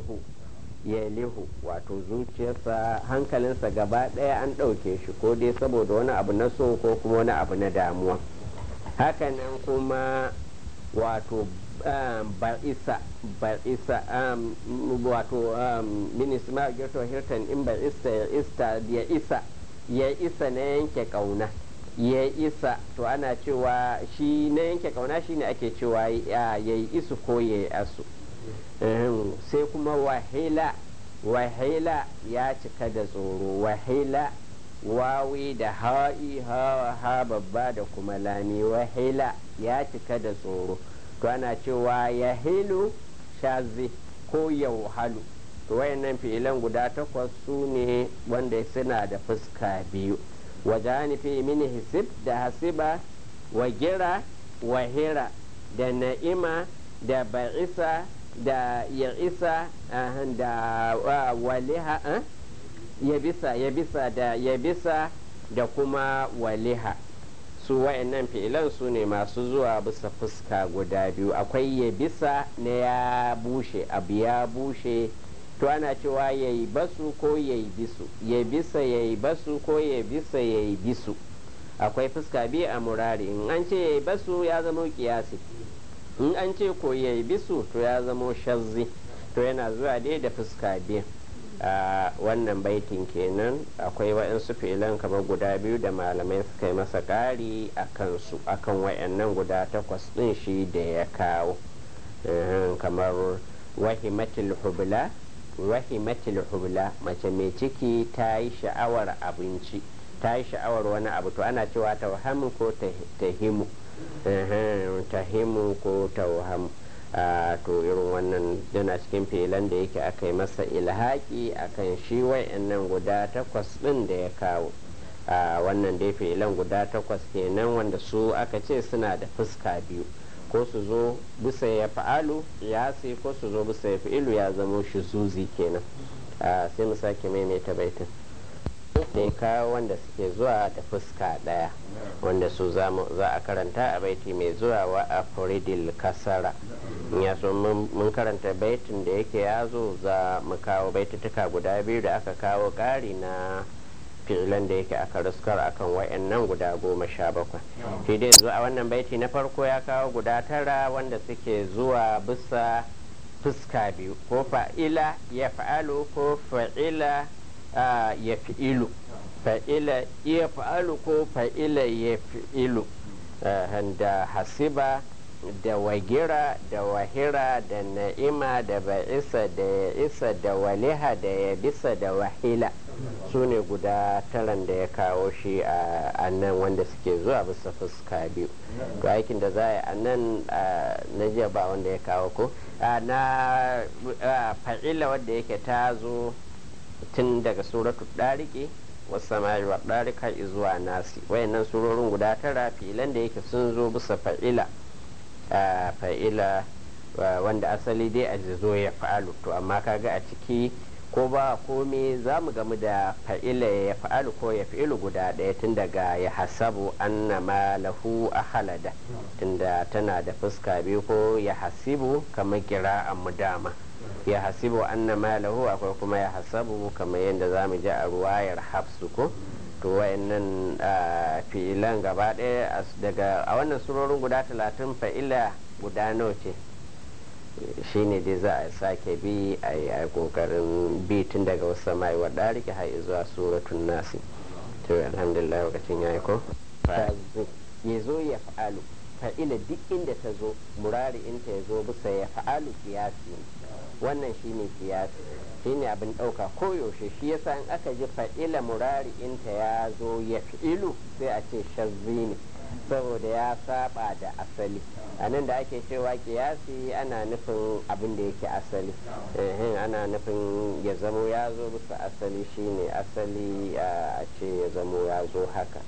lihu ya lihu wato zuciyarsa hankalinsa gaba ɗaya an ɗauke shi ko dai saboda wani abu na so ko kuma wani abu na damuwa hakanan kuma wato ba'isa ba'isa wato minisma girto hirtan in ba'isa ya ista ya isa ya isa na yanke kauna ya isa to ana cewa shi na yanke kauna shine ake cewa ya yi isu ko ya yi asu sai kuma wahila wahila ya cika da tsoro wahila wawi da ha'i ha ha babba da kuma lami wahila ya cika da tsoro to ana cewa ya hilu shazi ko yauhalu to wayannan fi'ilan guda takwas su ne wanda suna da fuska biyu wajani fi mini hisib da hasiba wa gira wa hira da na'ima da ba'isa da ya'isa da waliha ya bisa ya bisa da ya bisa da kuma waliha su wa'annan fi'ilan su ne masu zuwa bisa fuska guda biyu akwai ya bisa na ya bushe abu ya bushe to ana cewa ya yi basu ko ya yi bisu ya bisa ya yi basu ko ya bisa ya yi bisu akwai fuska biyu a murari in an ce ya yi basu ya zama kiyasi in an ce ko ya yi bisu to ya zama shazzi to yana zuwa dai da fuska biyu a wannan baitin kenan akwai wa'yansu filan kamar guda biyu da malamai suka yi masa ƙari a kansu akan wa'yannan guda takwas ɗin shi da ya kawo kamar wahimatul hubla wahimatul hubla mace mai ciki ta yi sha'awar abinci ta yi sha'awar wani abu to ana cewa tauhamu ko tahimu tahimu ko tauhamu to irin wannan yana cikin filan da yake aka yi masa ilhaki akan shi nan guda takwas ɗin da ya kawo wannan dai filan guda takwas kenan wanda su aka ce suna da fuska biyu ko su zo bisa ya fa'alu ya sai ko su zo bisa ya fi'ilu ya zamo shi zuzi kenan sai mu sake maimaita baitin da ya kawo wanda suke zuwa da fuska ɗaya wanda su za a karanta a baiti mai zuwa wa a furidil kasara ya so mun karanta baitin da yake ya zo za mu kawo baitutuka guda biyu da aka kawo ƙari na fi'ilan da yake aka ruskar akan wayannan guda goma sha bakwai shi dai zuwa a wannan baiti na farko ya kawo guda tara wanda suke zuwa bisa fuska biyu ko fa'ila ya fa'alu ko fa'ila ya fi'ilu fa'ila ya fa'alu ko fa'ila ya fi'ilu da hasiba da wagira da wahira da na'ima da ba'isa da ya isa da waliha da ya bisa da wahila su ne guda taran da ya kawo shi a nan wanda suke zuwa bisa fuska biyu to aikin da za a yi a nan na jiya ba wanda ya kawo ko na fa'ila wadda yake ta zo tun daga suratu ɗariki wasu samari wa ɗarika zuwa nasi wayannan surorin guda tara filan da yake sun zo bisa fa'ila fa'ila wanda asali dai a zo ya fa'alu to amma kaga a ciki ko ba komai za mu gamu da fa'ila ya fa'alu ko ya fi'ilu guda ɗaya tun daga ya hasabu anna ma lahu a halada tunda tana da fuska biyu ko ya hasibu kamar kira mu dama ya hasibu anna ma lahu akwai kuma ya hasabu kamar yadda za mu ji a ruwayar hafsu ko to wayannan fi'ilan gaba ɗaya daga a wannan surorin guda talatin fa'ila guda nawa ce shine dai za a sake bi a yi kokarin bi tun daga wasu mai wa ɗariki har zuwa suratun nasi to alhamdulillah lokacin ya yi ko ya zo ya fa'alu fa'ila duk inda ta zo murari inta ya zo bisa ya fa'alu kiyasi wannan shine kiyasi shine abin ɗauka koyaushe shi yasa in aka ji fa'ila murari inta ya zo ya fi'ilu sai a ce shazzi ne saboda ya saba da asali a nan da ake cewa kiyasi ana nufin abin da yake asali ana nufin ya zamo ya zo bisa asali shine asali a ce ya zamo ya zo haka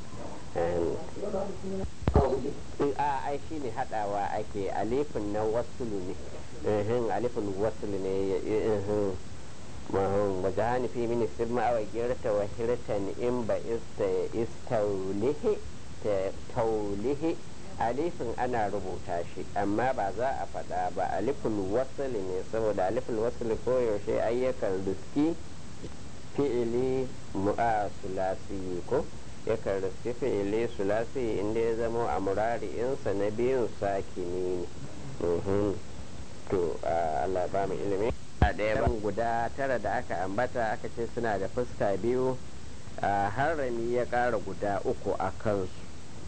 a ai shine hadawa ake alifin na wasulu ne alifin wasulu ne وجعلني في من السلم أو جرت وهرة إن بئست استوله توله alifin ana rubuta shi amma ba za a faɗa ba alifin wasali ne saboda alifin wasali koyaushe ayyukan riski fi'ili mu'a sulasi ko yakan riski fi'ili sulasi inda ya zama a murari'insa na biyun sakini ne to Allah ba mu ilimi a ɗaya guda tara da aka ambata aka ce suna da fuska biyu harami ya ƙara guda uku a kansu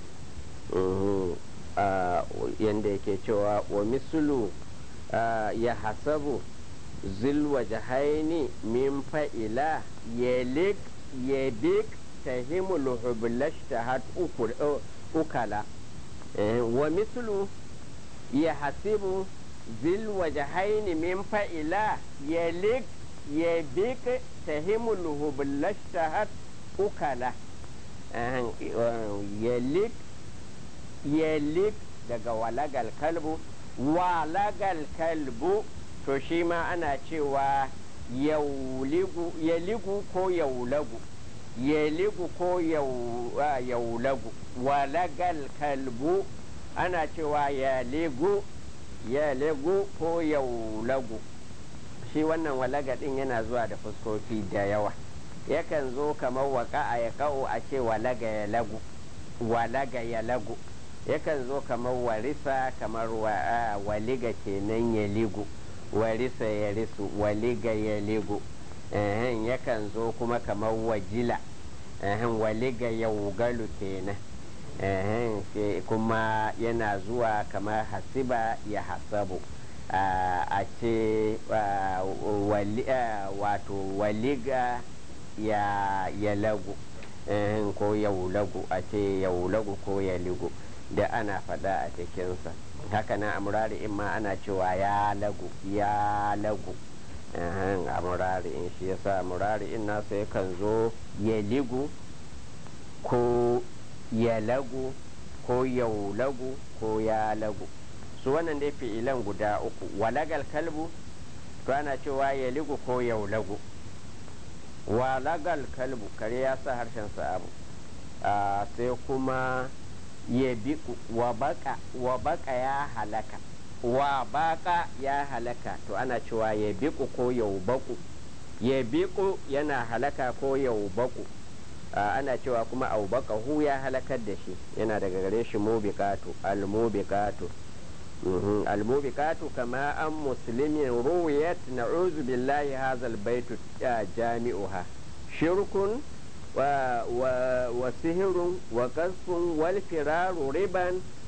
yadda yake cewa wa misulu ya hasabu zilwa jahaini min fa'ila yalik yabik tahimul hublash tahat ukala wa misulu ya hasibu zilwa jahaini min fa'ila yalik yabik tahimul hublash tahat ukala yalik yalik daga walagal kalbu walagal kalbu to shi ma ana cewa yaligu ko yaulagu yaligu ko yaulagu walagal kalbu ana cewa yaligu yaligu ko yaulagu shi wannan walaga din yana zuwa da fuskoki da yawa yakan zo kamar waka a ya a ce walaga ya lagu walaga ya lagu yakan zo kamar warisa kamar waliga kenan ya ligu warisa ya risu waliga ya ligu yakan zo kuma kamar wajila waliga ya wugalu kenan kuma yana zuwa kamar hasiba ya hasabu a ce wato waliga ya lagu ko yaulagu a ce yaulagu ko ya ligu da ana faɗa a cikinsa haka nan a murari in ma ana cewa ya lagu ya lagu a murari in shi yasa murari in nasa yakan zo ya ligu ko ya lagu ko yaulagu ko ya lagu su wannan dai fi'ilan guda uku walagal kalbu to ana cewa ya ligu ko yaulagu walagal kalbu kare ya sa harshen sa abu sai kuma ya bi wa baka ya halaka wa baka ya halaka to ana cewa ya biku ko yaubaku ya biku yana halaka ko yaubaku ana cewa kuma aubaka hu ya halakar da shi yana daga gare shi mubikatu almubikatu almubikatu kama an muslimin ruwiyat na'uzu billahi hazal baitu jami'uha shirkun وسهر وقذف والفرار ربا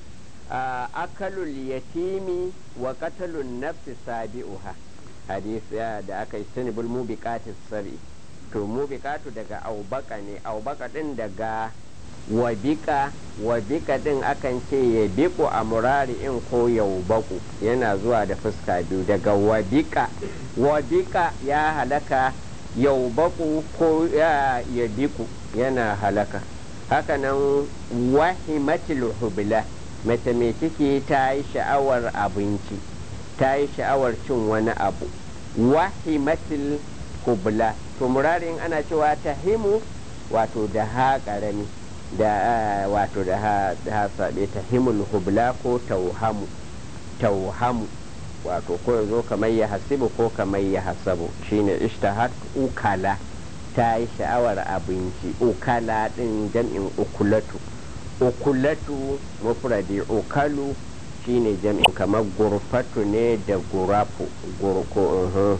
أكل اليتيم وقتل النفس سابئها حديث da aka yi sanibul mubikatis sabi to mubikatu daga aubaka ne aubaka din daga wabika wabika din akan ce ya biku a murari in ko yaubaku yana zuwa da fuska biyu daga wabika wabika ya halaka yau baku ko ya biku yana halaka hakanan wahimatul hubla mace mai ciki ta yi sha'awar abinci ta yi sha'awar cin wani abu wahimatul hubla to murarin ana cewa ta himu wato da ha karami da wato da ha sabe ta himul hubla ko tauhamu tauhamu wato ko ya zo kamar ya hasibu ko kamar ya hasabu shine ishtahat ukala ta yi sha'awar abinci ukala din jam'in ukulatu ukulatu mufradi ukalu shine jam'in kamar gurfatu ne da gurafu gurko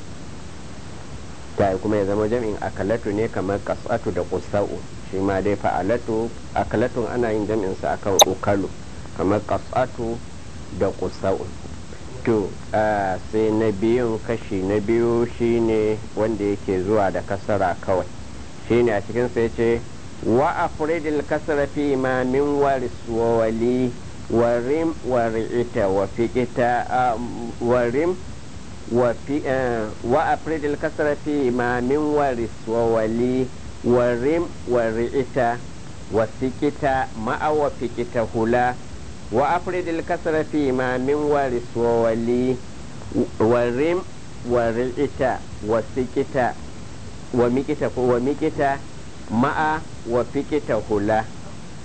ta kuma ya zama jam'in akalatu ne kamar kasatu da kusa'u shi ma dai fa'alatu akalatun ana yin jam'in sa akan ukalu kamar kasatu da kusa'u to sai na biyun kashi na biyu shine wanda yake zuwa da kasara kawai shine a cikin sai ce wa afridil kasara fi ma min waris wa wali warim wari'ita wa fiqita warim wa fi wa afridil kasara fi ma min waris wa wali warim wari'ita wa fiqita ma'a wa fiqita hula وأفرد الكسر فيما من وارث وولي ورم ورئت وسكت ومكت ومكت مع وفكت هلا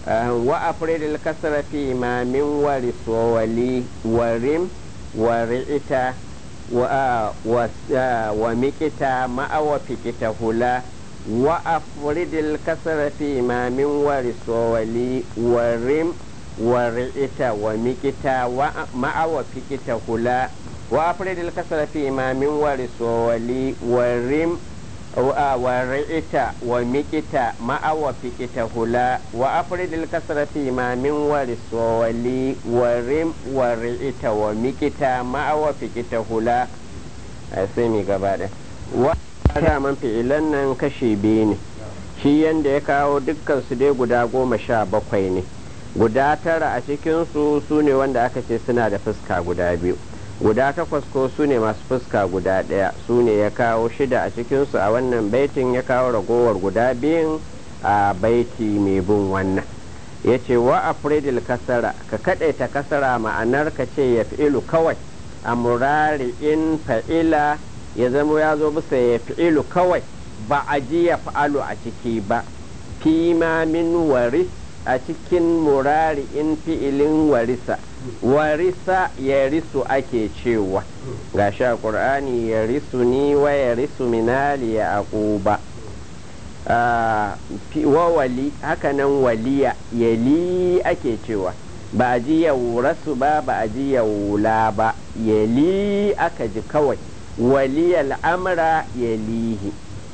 wa afridil kasra fi ma min waris wa wali warim wa ri'ita wa wa mikita ma'a wa fikita hula wa afridil kasra fi ma min waris wa wali warim wa ri'ita wa mikita ma'a wa fikita hula wa afridil kasra fi ma min waris wa wali warim ورئت ومكت مع وفكت هلا وأفرد الكسر فيما من ورس وولي ورم ورئت ومكت مع وفكت هلا أسمي قبادة وهذا من في إلنا كشيبين shi yanda ya kawo dukkan su dai guda goma sha bakwai ne guda tara a cikinsu su ne wanda aka ce suna da fuska guda biyu guda takwas ko su ne masu fuska guda ɗaya su ne ya kawo shida a cikinsu a wannan baitin ya kawo ragowar guda biyun a baiti mai bin wannan ya ce wa afridil kasara ka kaɗaita kasara ma'anar ka ce ya fi'ilu kawai a murari in fa'ila ya zama ya zo bisa ya fi'ilu kawai ba a ji ya fa'alu a ciki ba fi ma min waris a cikin murari in fi'ilin warisa warisa ya risu ake cewa ga sha ƙur'ani ya risu ni wa ya risu minali ya aquba wa wali hakanan waliya yali ake cewa ba a ji ya rasu ba ba a ji ya wula ba yali aka ji kawai waliyal amra yalihi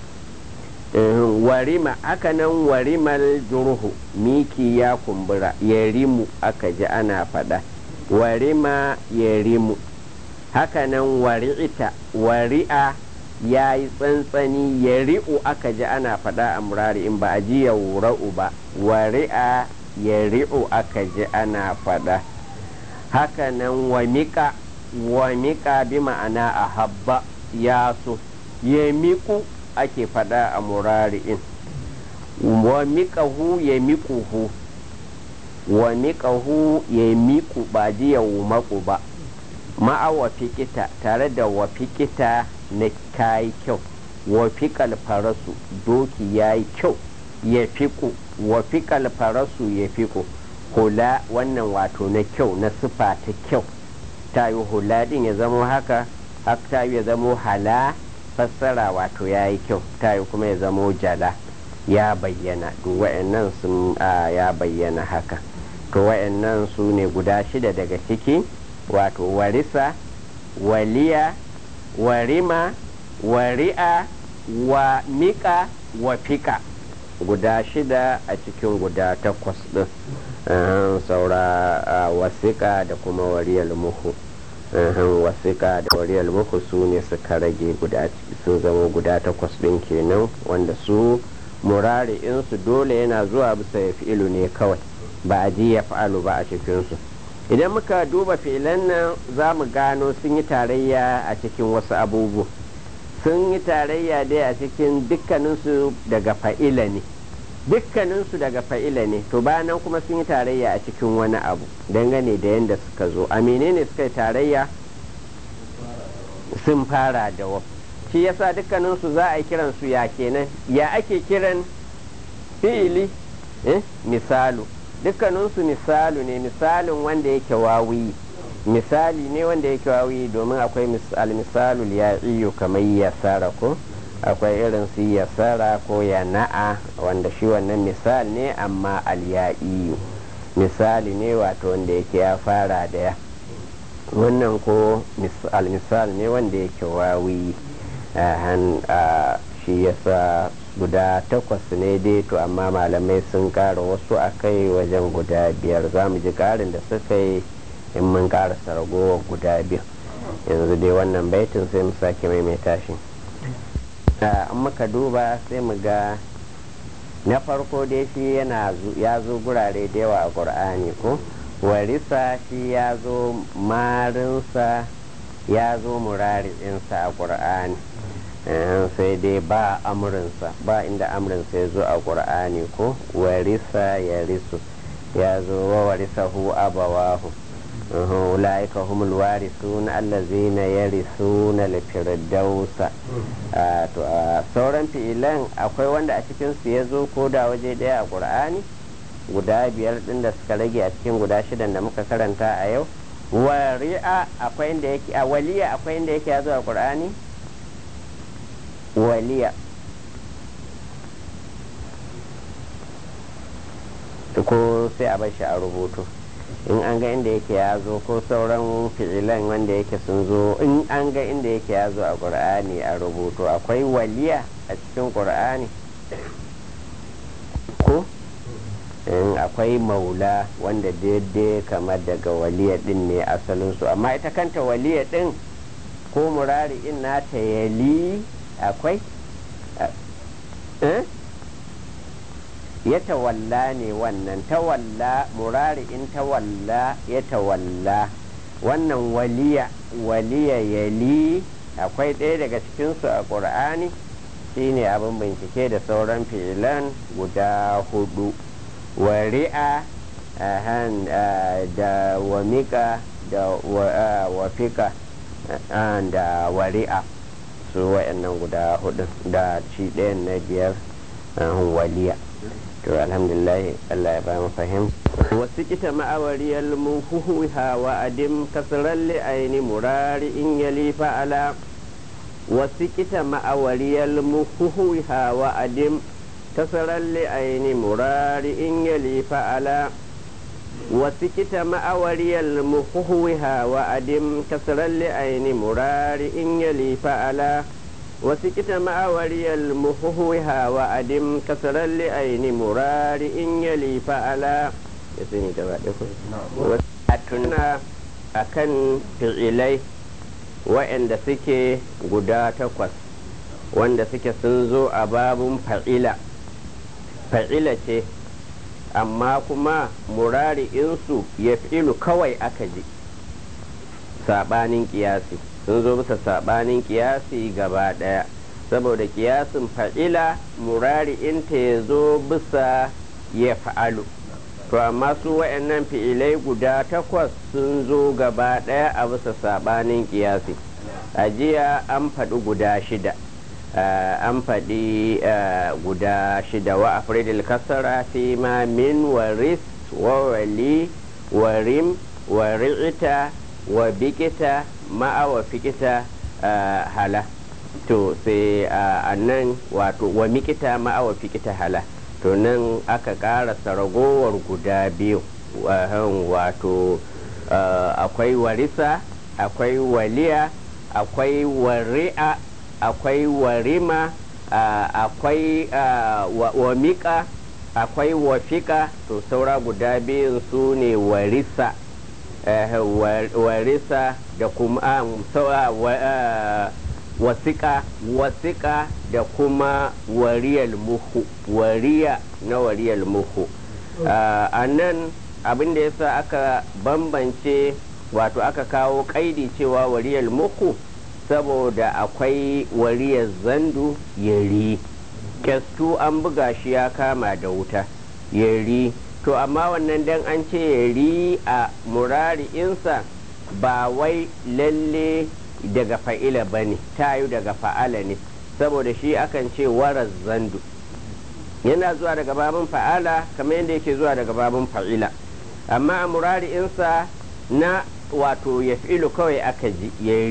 warima hakanan warimal jurhu miki ya kumbura ya rimu aka ji ana faɗa warima ya rimu hakanan wari'ita wari'a ya yi tsantsani ya ri'u aka ji ana faɗa a murari in ba a ji ya wura'u ba wari'a ya ri'u aka ji ana faɗa hakanan wamika wamika bi ma'ana a habba ya so ya miƙu ake faɗa a murari'in wa miƙahu ya miƙuhu wa miƙahu ya miƙu ba ji ya maƙu ba ma'a wa fikita tare da wa fikita na kayi kyau wa fiƙal farasu doki ya yi kyau ya fiƙu wa fiƙal farasu ya fiƙu hula wannan wato na kyau na sifa ta kyau ta yi hula ɗin ya zamo haka haka ta yi ya zamo hala fassara wato ya yi kyau ta yi kuma ya zamo jala ya bayyana duk wa'annan sun ya bayyana haka to wa'annan su ne guda shida daga ciki wato warisa waliya warima wari'a wa miƙa wa fika guda shida a cikin guda takwas ɗin saura wasiƙa da kuma wariyar muhu wasiƙa da wariyar muku su ne suka rage guda sun zama guda takwas ɗin kenan wanda su murari insu dole yana zuwa bisa ya fi'ilu ne kawai ba a ji ya fa'alu ba a cikinsu idan muka duba fi'ilan nan za mu gano sun yi tarayya a cikin wasu abubuwa sun yi tarayya dai a cikin dukkaninsu daga fa'ila ne dukkaninsu daga fa'ila ne to bayan kuma sun yi tarayya a cikin wani abu dangane da yadda suka zo a menene suka yi tarayya sun fara da wa shi yasa dukkaninsu za a yi kiran su ya kenan ya ake kiran fi'ili eh? misalu dukkaninsu misalu ne misalin wanda yake wawi misali ne wanda yake wawi domin akwai almisalul ya iyo kamar yasara ko akwai irin su yasara ko ya na'a wanda shi wannan misal ne amma alya'iyu misali ne wato wanda yake ya fara da ya wannan ko almisal ne wanda yake wawi shi yasa guda takwas ne dai to amma malamai sun kara wasu a kai wajen guda biyar za mu ji karin da suka yi in mun karasa ragowar guda biyar yanzu dai wannan baitin sai mu sake maimaita shi an muka duba sai mu ga na farko dai shi yana ya zo gurare da yawa a ƙur'ani ko warisa shi ya zo marinsa ya zo murari'insa a ƙur'ani sai dai ba amurinsa ba inda amurinsa ya zo a ƙur'ani ko warisa ya risu ya zo wa warisa hu abawahu أولئك هم الوارثون الذين يرثون الفردوس sauran fi'ilan akwai wanda a cikinsu ya zo ko da waje daya a ƙur'ani guda biyar din da suka rage a cikin guda shidan da muka karanta a yau wari'a akwai inda yake a waliya akwai inda yake ya zo a qur'ani waliya ko sai a bashi a rubutu in an ga inda yake ya zo ko sauran fi'ilan wanda yake sun zo in an ga inda yake ya zo a qur'ani a rubutu akwai waliya a cikin qur'ani ko in akwai maula wanda daidai kamar daga waliya din ne asalinsu amma ita kanta waliya din ko murari in nata yali akwai ya tawalla ne wannan tawalla murari in tawalla ya tawalla wannan waliya waliya yali akwai ɗaya daga cikinsu a ƙur'ani shine abin bincike da sauran fi'ilan guda hudu wari'a da wamika da wafika da wari'a su wa'annan guda hudu da ci ɗayan na biyar waliya to alhamdulillah Allah ya ba mu fahim wasu kita ma'awariyar muhuhuha wa adim kasrar li'aini murari in yali fa'ala wasu kita ma'awariyar muhuhuha wa adim kasrar li'aini murari in yali fa'ala wasu kita ma'awariyar muhuhuha wa adim kasrar li'aini murari in yali fa'ala وسكت مع وري المهوها وأدم كسرا لأين مرار إن يلي فعلا يسيني وسكتنا أكن فعلي وإن سكي قدا تقوس wanda suke sun zo a babun fa'ila fa'ila ce amma kuma murari insu ya fi'ilu kawai aka ji saɓanin ƙiyasi sun zo bisa sabanin kiyasi gaba daya saboda kiyasin fa'ila murari inta ya zo bisa ya fa'alu to amma su wa'annan fi'ilai guda takwas sun zo gaba daya a bisa sabanin kiyasi a jiya an faɗi guda shida an faɗi guda shida wa afridil kasara fi ma min waris wa wali warim wa ri'ita wa bikita ma'awa fikita hala to sai a nan wato wa mikita ma'awa fikita hala to nan aka ƙarasa ragowar guda biyu wato akwai warisa akwai waliya akwai wari'a akwai warima akwai wamika akwai wafika to saura guda biyun su ne warisa warisa da kuma wasiƙa wasiƙa da kuma wariyal muhu wariya na wariyal muhu a nan abin da yasa aka bambance wato aka kawo ƙaidi cewa wariyal muhu saboda akwai wariyar zandu yari kyastu an buga shi ya kama da wuta yari to amma wannan dan an ce yari a murari insa ba wai lalle daga fa'ila ba ne tayu daga fa'ala ne saboda shi akan ce warar zandu yana zuwa daga babin fa'ala kamar yadda yake zuwa daga babin fa'ila amma a murari insa na wato ya fi'ilu kawai aka ji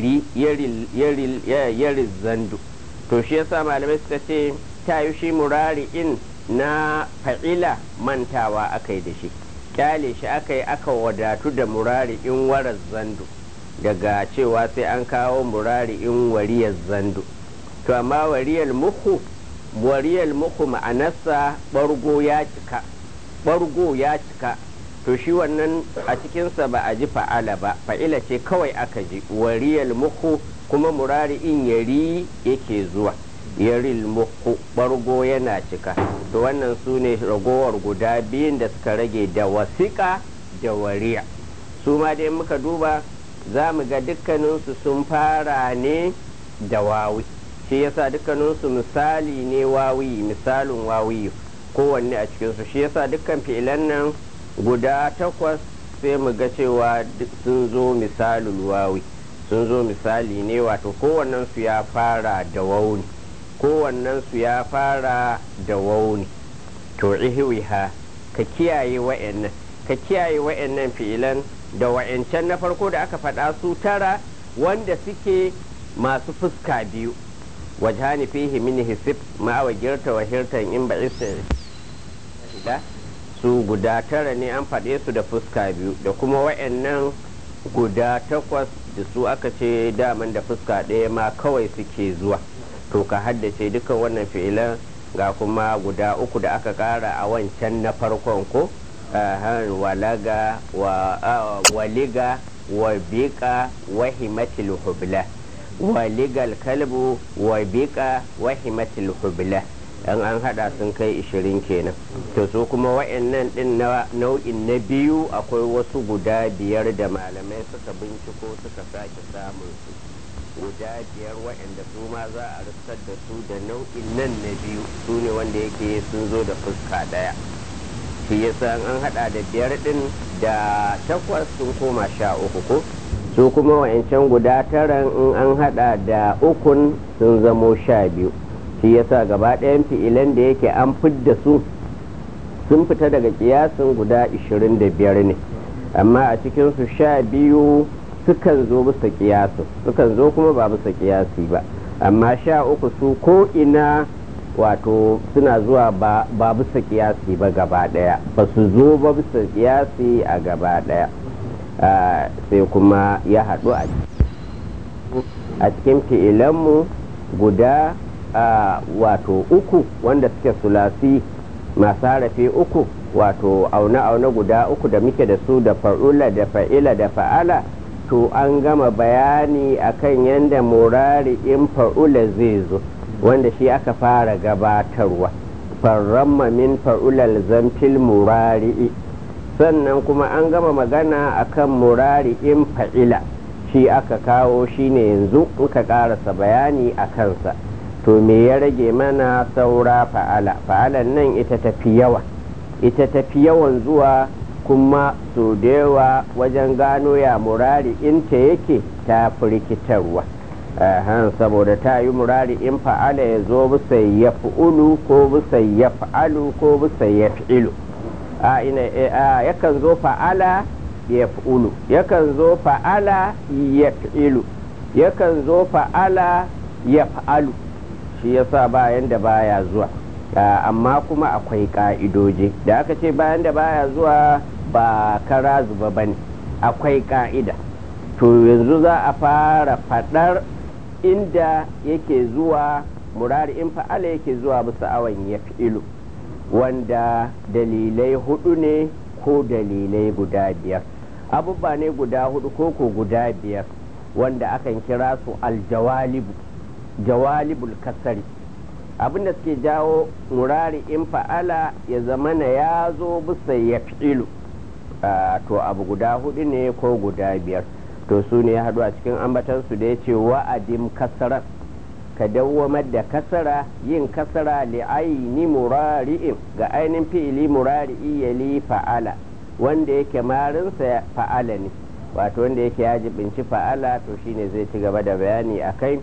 yari zandu to shi yasa malamai suka ce tayu shi murari in na fa'ila mantawa aka yi da shi kyale shi aka yi aka wadatu da murari in warar zandu daga cewa sai an kawo murari in wariyar zandu to amma wariyar muku wariyar muku ma'anarsa bargo ya cika bargo ya cika to shi wannan a cikinsa ba a ji fa'ala ba fa'ila ce kawai aka ji wariyar muku kuma murari in yari yake zuwa yaril muku bargo yana cika to wannan su ne ragowar guda biyun da suka rage da wasiƙa da wariya su ma dai muka duba za mu ga dukkaninsu sun fara ne da wawi shi yasa dukkaninsu misali ne wawi misalin wawi kowanne a cikinsu shi yasa dukkan fi'ilan nan guda takwas sai mu ga cewa sun zo misalin wawi sun zo misali ne wato kowannensu ya fara da wauni kowannensu ya fara da wauni to ihiwiha ka kiyaye wa'annan ka kiyaye wa'annan fi'ilan da wa'ancan na farko da aka faɗa su tara wanda suke masu fuska biyu wajhani fihi min hisib ma wa girta wa hirtan in ba su guda tara ne an faɗe su da fuska biyu da kuma wa'annan guda takwas da su aka ce daman da fuska ɗaya ma kawai suke zuwa to ka haddace dukan wannan fi'ilan ga kuma guda uku da aka ƙara a wancan na farkon ko walaga waliga wa biƙa wa himatil hubla waligal kalbu wa biƙa wa himatil hubla an an hada sun kai ishirin kenan to su kuma wa'annan din na nau'in na biyu akwai wasu guda biyar da malamai suka binciko suka sake samun su guda biyar wa'anda su ma za a rikar da su da nau'in nan na biyu su ne wanda yake sun zo da fuska daya shi yasa an hada da biyar din da takwas sun koma sha uku ko su kuma wa'ancan guda taran in an hada da ukun sun zamo sha biyu shi yasa gaba ɗayan fi'ilan da yake an fidda su sun fita daga kiyasin guda 25 ne amma a cikinsu sha biyu sukan zo bisa kiyasin sukan zo kuma ba bisa kiyasi ba amma sha uku su ko ina wato suna zuwa ba bisa kiyasi ba gaba ɗaya ba su zo ba bisa kiyasi a gaba ɗaya sai kuma ya haɗu a cikin fi'ilanmu guda Uh, wato uku wanda suke sulasi masu harafi uku wato aune-aune guda uku da muke da su da fa'ula da fa'ila da fa'ala to an gama bayani akan yadda murari in fa'ula zai zo wanda shi aka fara gabatarwa farramma min fa'ulal zamfil murari sannan kuma an gama magana akan murari in fa'ila shi aka kawo shine yanzu muka karasa bayani a kansa to me ya rage mana saura fa'ala fa'alan nan ita tafi yawa ita tafi yawan zuwa kuma so da yawa wajen gano ya murari inta yake ta firkitarwa saboda ta yi murari in fa'ala ya zo bisa ya fi'ulu ko bisa ya fa'alu ko bisa ya fi'ilu a ina yakan zo fa'ala ya fi'ulu yakan zo fa'ala ya fi'ilu yakan zo fa'ala ya fa'alu shi yasa bayan da baya zuwa amma kuma akwai ka'idoji da aka ce bayan da baya zuwa ba kara zuba ba ne akwai ka'ida to yanzu za a fara fadar inda yake zuwa murari in fa'ala yake zuwa bisa awon ya fi'ilu wanda dalilai hudu ne ko dalilai guda biyar abubuwa ne guda hudu ko ko guda biyar wanda akan kira su aljawalibu jawalibul kasari abinda suke jawo murari in fa'ala ya zamana ya zo bisa ya fi'ilu to abu guda hudu ne ko guda biyar to su ne ya haɗu a cikin ambatansu da ya ce wa'adim kasarar ka dawwamar da kasara yin kasara li'aini murari'in ga ainihin fi'ili murari'i ya li fa'ala wanda yake marinsa fa'ala ne wato wanda yake ya jibinci fa'ala to shine zai ci gaba da bayani a kai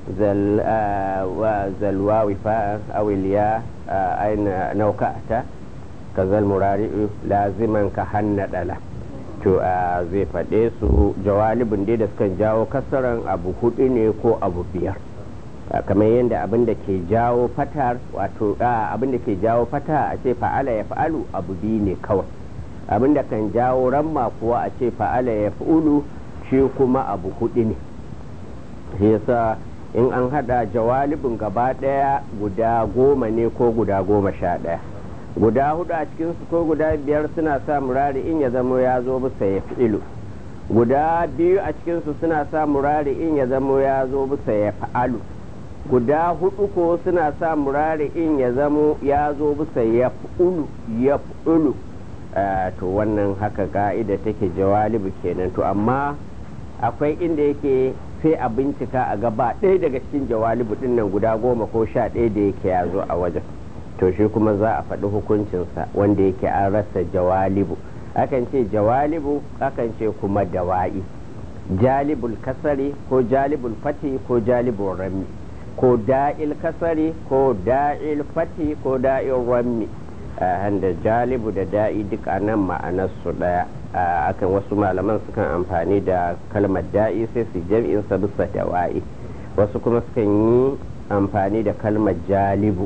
zalwawi fa'an awiliya aina nauka'ata ka zalmurari'u laziman ka hannadala to zai faɗe su jawalibin dai da sukan jawo kasaran abu hudu ne ko abu biyar kamar yadda abin da ke jawo fatar wato abin da ke jawo fata a ce fa'ala ya fa'alu abu biyu ne kawai abin da kan jawo ramma kuwa a ce fa'ala ya fa'ulu shi kuma abu hudu ne shi yasa in an hada jawalibin gaba daya guda goma ne ko guda goma sha daya guda hudu a cikinsu ko guda biyar suna sa murari in ya zamo ya zo bisa ya fi'ilu guda biyu a cikinsu suna sa murari in ya zamo ya zo bisa ya fa'alu guda hudu ko suna sa murari in ya zamo ya zo bisa ya fi'ulu ya fi'ulu to wannan haka ka'ida take jawalibu kenan to amma akwai inda yake sai a bincika a gaba ɗaya daga cikin jawalibu ɗin nan guda goma ko sha ɗaya da yake ya zo a wajen to shi kuma za a faɗi hukuncinsa wanda yake an rasa jawalibu akan ce jawalibu akan ce kuma dawa'i jalibul kasari ko jalibul fati ko jalibul rami ko da'il kasari ko da'il fati ko da'il rami da jalibu da da'i duk a nan ma'anarsu ɗaya akan wasu malaman sukan amfani da kalmar da'i sai su jam'in sa bisa dawa'i wasu kuma sukan yi amfani da kalmar jalibu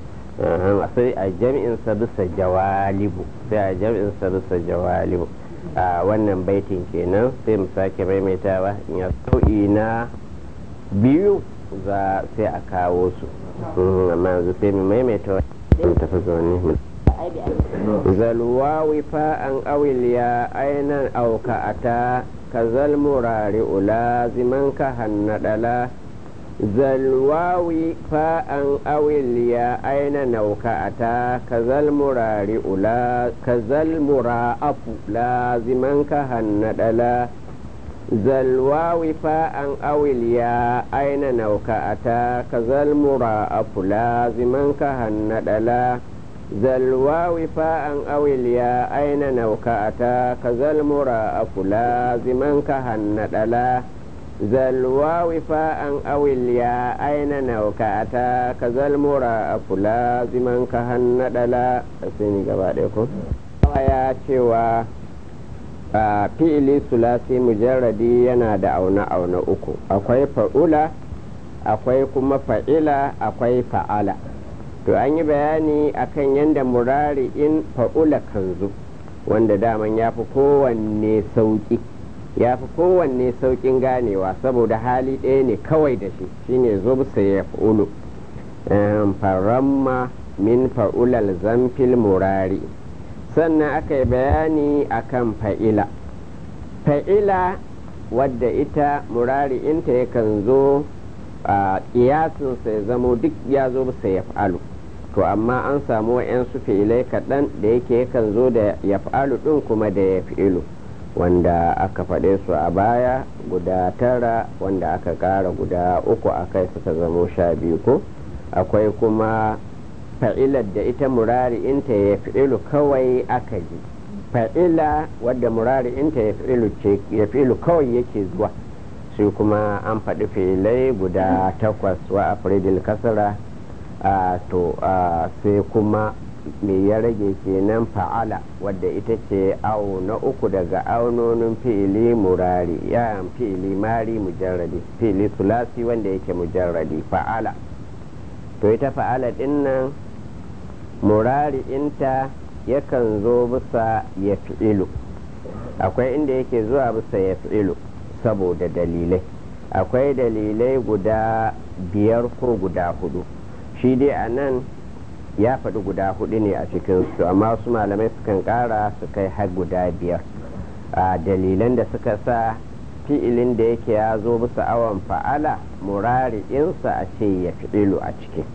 sai a jam'in sa bisa jawalibu sai a jam'in sa bisa jawalibu a wannan baitin kenan sai mu sake maimaitawa in ya sau'i na biyu za sai a kawo su amma yanzu sai mu maimaita wani tafi zaune zalwawi fa'an awiliya ainan auka'ata ka zalmurari ula ziman ka hannadala zalwawi fa'an awiliya aina nauka'ata ka zalmurari ula ka zalmura afu laziman ka hannadala zalwawi fa'an awiliya aina nauka'ata ka zalmura afu laziman ka hannadala zalwawi fa'an awiliya aina nauka'ata ka zalmura afu laziman ka hannadala zalwawi fa'an awiliya aina nauka'ata ka zalmura afu laziman ka hannadala sai ni gaba ɗaya ko ya cewa a fi'ili sulasi mujarradi yana da auna-auna uku akwai fa'ula akwai kuma fa'ila akwai fa'ala to an yi bayani akan yadda murari in fa'ula kan zo wanda daman ya fi kowanne sauƙi ya fi kowanne sauƙin ganewa saboda hali ɗaya ne kawai da shi shine zubsa ya fa'ulu faramma min fa'ulal zamfil murari sannan aka yi bayani akan fa'ila fa'ila wadda ita murari inta yakan zo a ƙiyasinsa ya zamo duk ya zo bisa ya fa'alu to amma an samu wa'yansu fi'ilai kaɗan da yake yakan zo da ya fa'alu ɗin kuma da ya fi'ilu wanda aka faɗe su a baya guda tara wanda aka ƙara guda uku a kai suka zamo sha biyu ko akwai kuma fa'ilar da ita murari inta ya fi'ilu kawai aka ji fa'ila wadda murari inta ya fi'ilu kawai yake zuwa shi kuma an faɗi filai guda takwas wa afridil kasara a to sai kuma me ya rage kenan fa'ala wadda ita ce awo na uku daga aunonin fi'ili murari ya fi'ili mari mujarradi fi'ili sulasi wanda yake mujarradi fa'ala to ita fa'ala din nan murari inta yakan zo bisa ya fi'ilu akwai inda yake zuwa bisa ya fi'ilu saboda dalilai akwai dalilai guda biyar ko guda hudu shi dai a nan ya faɗi guda hudu ne a cikinsu amma wasu malamai sukan ƙara su kai har guda biyar a dalilan da suka sa fi'ilin da yake ya zo bisa awon fa'ala murari insa a ce ya fi'ilu a ciki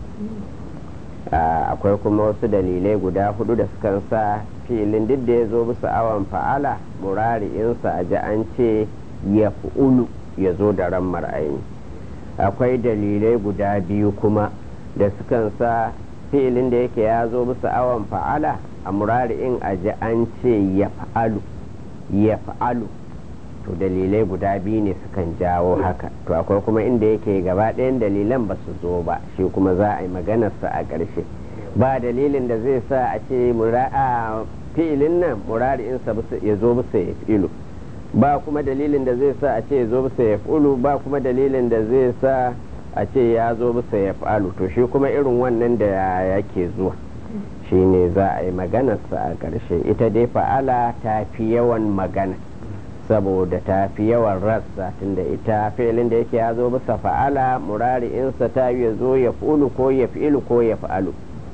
akwai kuma wasu dalilai guda hudu da sukan sa fi'ilin duk da ya zo bisa awon fa'ala murari insa a ji an ce ya fi'ulu ya zo da ran mar'aini akwai dalilai guda biyu kuma da sukan sa fi'ilin da yake ya zo bisa awon fa'ala a murari'in a ji an ce ya fa'alu ya fa'alu to dalilai guda biyu ne sukan jawo haka to akwai kuma inda yake gaba ɗayan dalilan ba su zo ba shi kuma za a yi maganarsa a ƙarshe ba dalilin da zai sa a ce fi'ilin nan murari'insa ya zo bisa ya fi'ilu ba kuma dalilin da zai sa a ce ya zo bisa ya fi'ilu ba kuma dalilin da zai sa a ce ya zo bisa ya fa'alu to shi kuma irin wannan da yake zuwa shi ne za a yi maganarsa a ƙarshe ita dai fa'ala ta fi yawan magana saboda ta fi yawan rassa tunda ita filin da yake ya zo bisa fa'ala murari'insa ta ya zo ya fulu ko ya fi'ilu ko ya fa'alu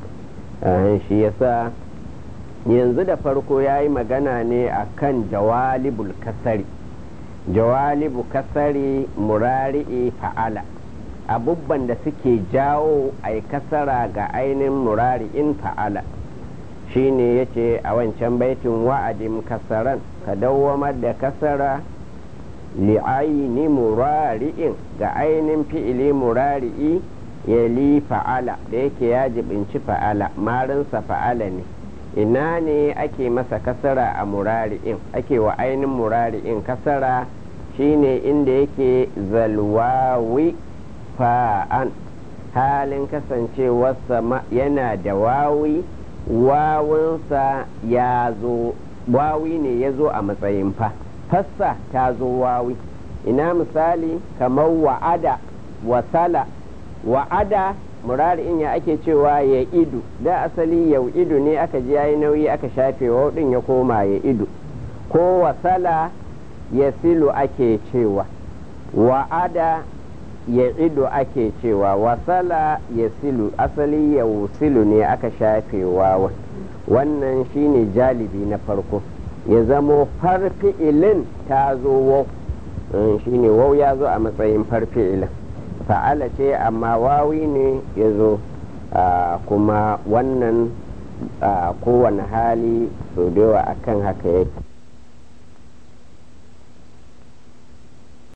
shi yasa yanzu da farko ya yi magana ne a kan jawalibul kasari jawalibu kasari murari'i fa'ala abubban da suke jawo a kasara ga ainihin murari'in fa'ala shine ya ce a wancan baitin wa'adin kasaran ka dawwamar da kasara li'aini murari'in ga ainihin fi'ili murari'i ya li fa'ala da yake ya jibinci fa'ala marinsa fa'ala ne ina ne ake masa kasara a murari'in ake wa ainihin murari'in kasara shine inda yake zalwawi fa'an halin kasancewarsa yana da wawi wawunsa ya zo wawi ne ya zo a matsayin fa fassa ta zo wawi ina misali kamar wa'ada wasala wa'ada murari'in ya ake cewa ya idu da asali ya idu ne aka ji yayi nauyi aka shafe wa din ya koma ya idu ko wasala ya silu ake cewa wa'ada ya ido ake cewa wasala ya silu asali ya silu ne aka shafe wawa wannan shine jalibi na farko ya zamo farfi'ilin ta zo wau shine wau ya zo a matsayin farfi'ilin fa'ala ce amma wawi ne ya zo kuma wannan kowane hali sau da yawa akan haka yake